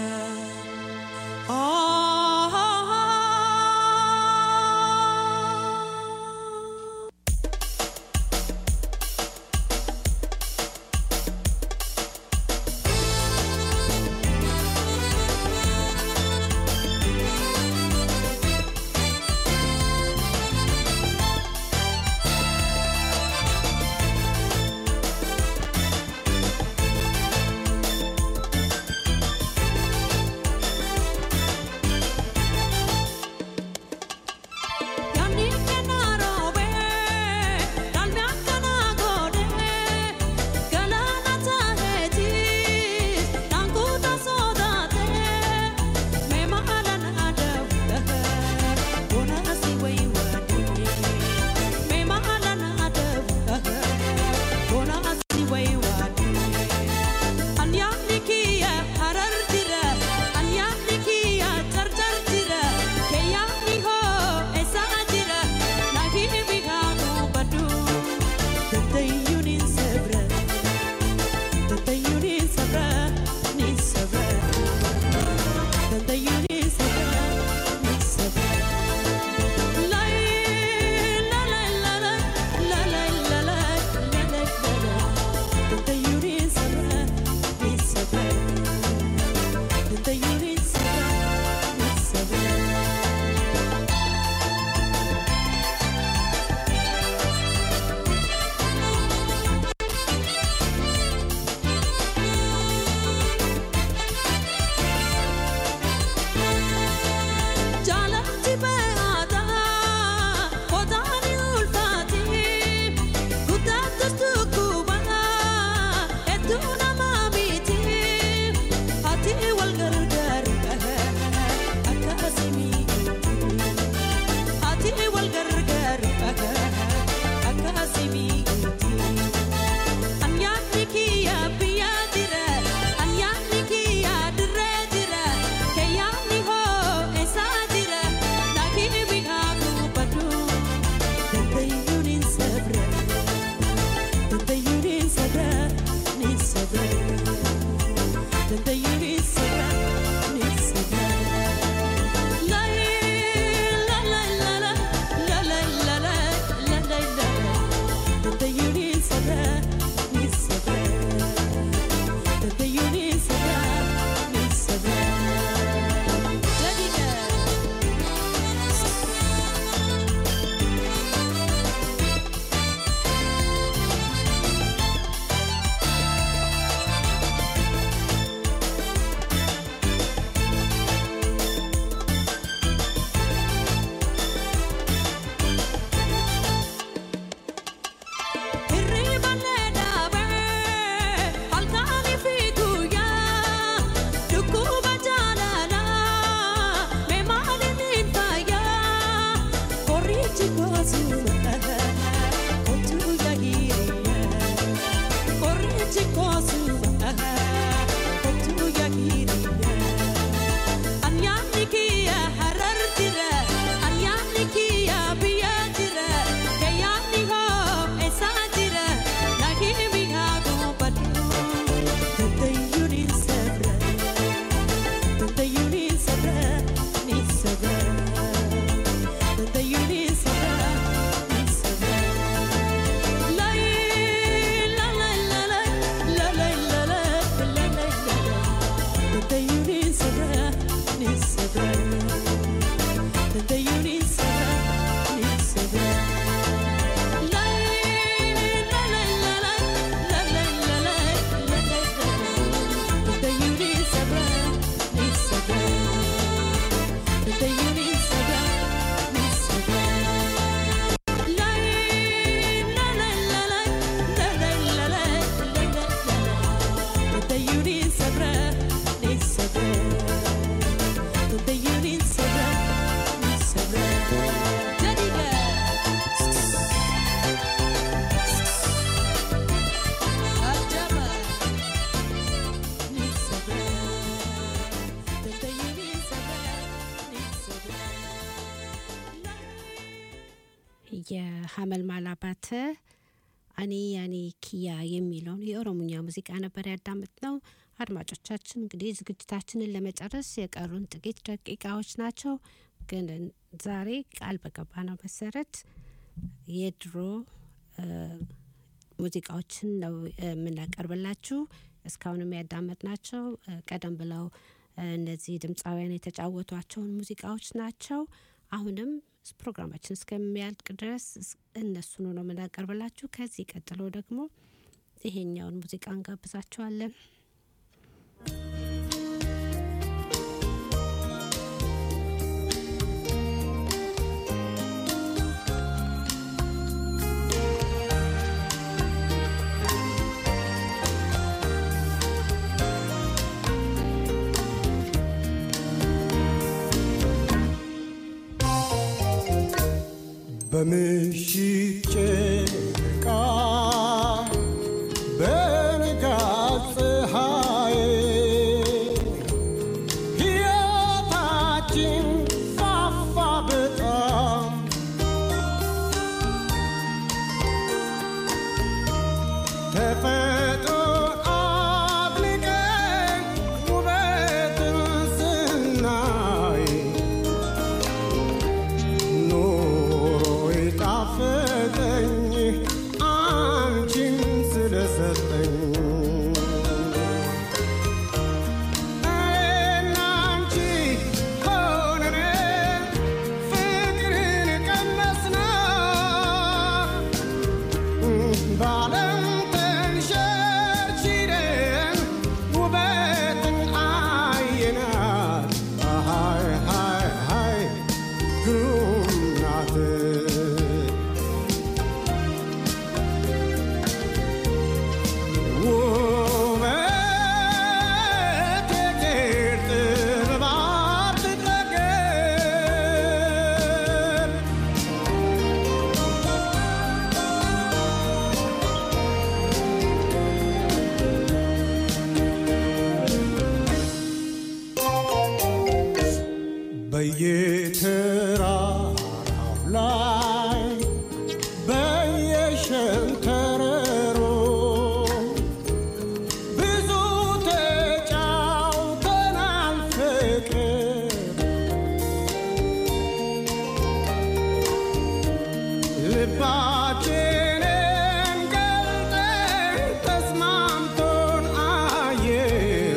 Oh Thank የሀመልማል አባተ እኔ ያኔ ኪያ የሚለውን የኦሮሞኛ ሙዚቃ ነበር ያዳምጥነው። አድማጮቻችን እንግዲህ ዝግጅታችንን ለመጨረስ የቀሩን ጥቂት ደቂቃዎች ናቸው። ግን ዛሬ ቃል በገባነው መሰረት የድሮ ሙዚቃዎችን ነው የምናቀርብላችሁ። እስካሁንም ያዳመጥናቸው ቀደም ብለው እነዚህ ድምፃውያን የተጫወቷቸውን ሙዚቃዎች ናቸው። አሁንም ፕሮግራማችን እስከሚያልቅ ድረስ እነሱን ነው የምናቀርብላችሁ። ከዚህ ቀጥሎ ደግሞ ይሄኛውን ሙዚቃ እንጋብዛችኋለን። በምሽት ጨረቃ በንጋት ፀሐይ ሕይወታችን ፋፋ በጣም ተፈጥሮን አድንቀን ውበትን ስናይ ኑሮ የጣፈጠኝ አንቺን ስለሰጠኝ እኔና አንቺ ሆነን ፍቅርን ቀመስነው በዓለም ተንሸርሽረን ውበትን አየናት ሃይ ሃይ ሃይ ግሩም ናት ውበት የእግዚአብሔር ጥበብ አትጠገብ በየተራራው ላይ በየሸንተረሩ ብዙ ተጫውተናል ፍቅር ልባችንን ገልጠን ተስማምቶን አየሩ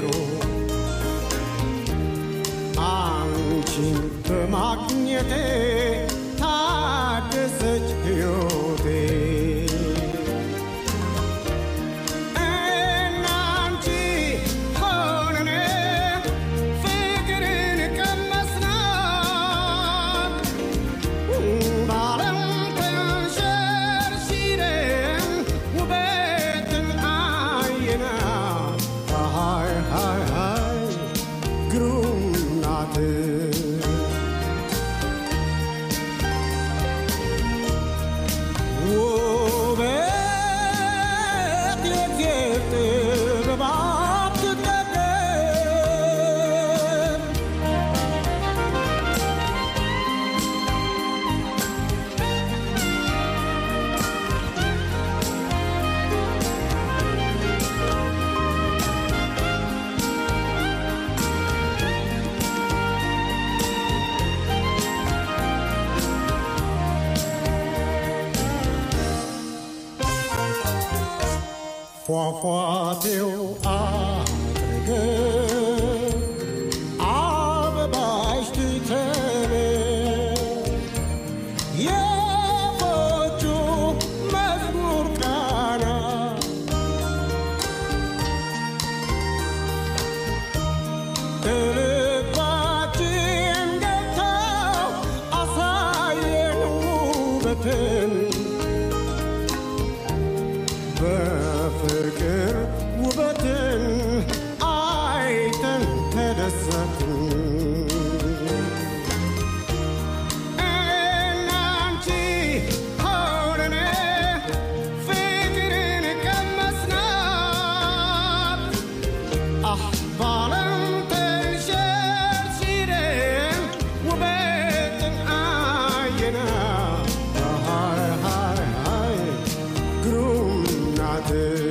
አንቺን በማግኘቴ ታደሰች ሕይወቴ እና አንቺ ሆነን ፍቅርን ቀመስናት በዓለም ተንሸራሸን ፏፏቴው አጠገብ አበባሽ ትተን የፎቹ መዝሙር ቃና ልባችን ገብታ አሳየን ውበትን በፍቅር ውበትን አይተን ተደሰትን እናንቺ ሆነን ፍቅርን ቀመስናት አህ ባለም ተንሸርሽረን ውበትን አየና ሃይ ሃይ ሃይ ግሩም ናት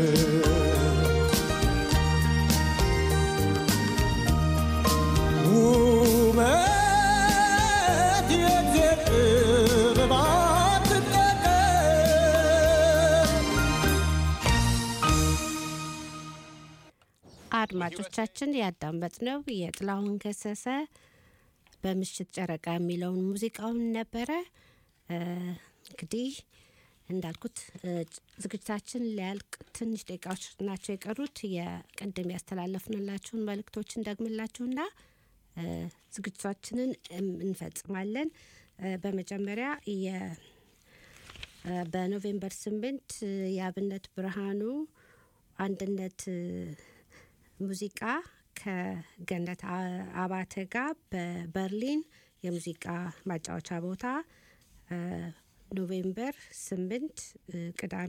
ውበት የእግዚአብሔር ጥበብ አትጠገብ አድማጮቻችን ያዳመጥነው የጥላሁን ገሰሰ በምሽት ጨረቃ የሚለውን ሙዚቃውን ነበረ። እ፣ እንግዲህ እንዳልኩት እ፣ ዝግጅታችን ሊያልቅ ትንሽ ደቂቃዎች ናቸው የቀሩት። የቅድም ያስተላለፍንላችሁን መልእክቶች እንደግምላችሁና እ፣ ዝግጅታችንን እም፣ እንፈጽማለን። እ፣ በመጀመሪያ የ እ፣ በኖቬምበር ስምንት እ፣ የአብነት ብርሃኑ አንድነት እ፣ ሙዚቃ ከገነት አ- አባተ ጋር በበርሊን የሙዚቃ ማጫወቻ ቦታ እ፣ ኖቬምበር ስምንት እ፣ ቅዳሜ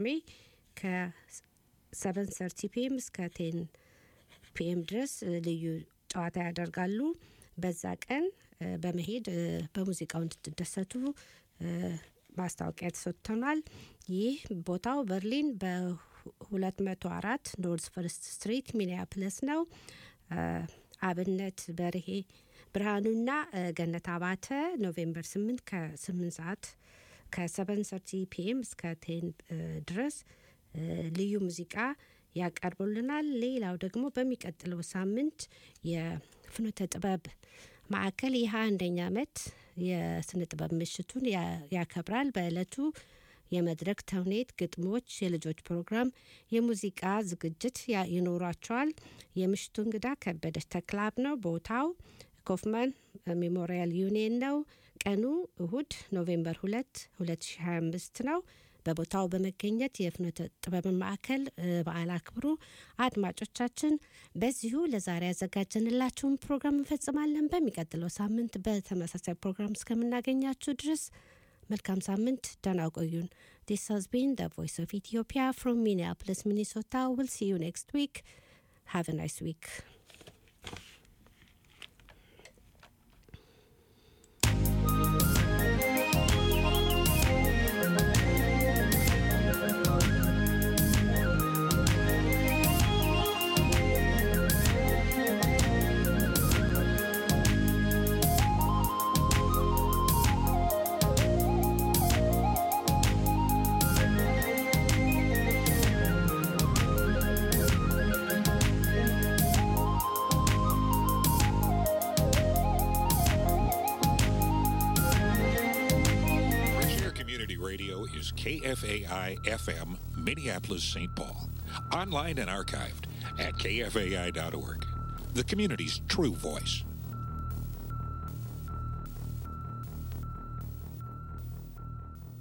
ከሰቨን ሰርቲ ፒኤም እስከ ቴን ፒኤም ድረስ እ፣ ልዩ ጨዋታ ያደርጋሉ። በዛ ቀን እ፣ በመሄድ እ፣ በሙዚቃው እንድትደሰቱ እ፣ ማስታወቂያ ተሰጥተናል። ይህ ቦታው በርሊን በ204 ኖርዝ ፈርስት ስትሪት ሚኒያፕለስ ነው። እ፣ አብነት በርሄ ብርሃኑና እ፣ ገነት አባተ ኖቬምበር 8 ከ8 ሰዓት ከሰቨን ሰርቲ ፒኤም እስከ ቴን ድረስ እ፣ ልዩ ሙዚቃ ያቀርቡልናል። ሌላው ደግሞ በሚቀጥለው ሳምንት የፍኖተ ጥበብ ማዕከል የሀያ አንደኛ ዓመት የስነ ጥበብ ምሽቱን ያ- ያከብራል። በዕለቱ የመድረክ ተውኔት፣ ግጥሞች፣ የልጆች ፕሮግራም፣ የሙዚቃ ዝግጅት ያ- ይኖሯቸዋል። የምሽቱ እንግዳ ከበደች ተክላብ ነው። ቦታው ኮፍማን ሜሞሪያል ዩኒየን ነው። ቀኑ እሁድ ኖቬምበር 2 2025 ነው። በቦታው በመገኘት የፍኖተ ጥበብን ማዕከል እ፣ በዓል አክብሩ። አድማጮቻችን በዚሁ ለዛሬ ያዘጋጀንላችሁን ፕሮግራም እንፈጽማለን። በሚቀጥለው ሳምንት በተመሳሳይ ፕሮግራም እስከምናገኛችሁ ድረስ መልካም ሳምንት፣ ደህና ቆዩን። ዲስ ሃዝ ቢን ደ ቮይስ ኦፍ ኢትዮጵያ ፍሮም ሚኒያፖሊስ ሚኒሶታ ዊል ሲ ዩ ኔክስት ዊክ ሃቭ ናይስ ዊክ Fresh Air Community Radio is KFAI FM, Minneapolis, St. Paul. Online and archived at kfai.org. The community's true voice.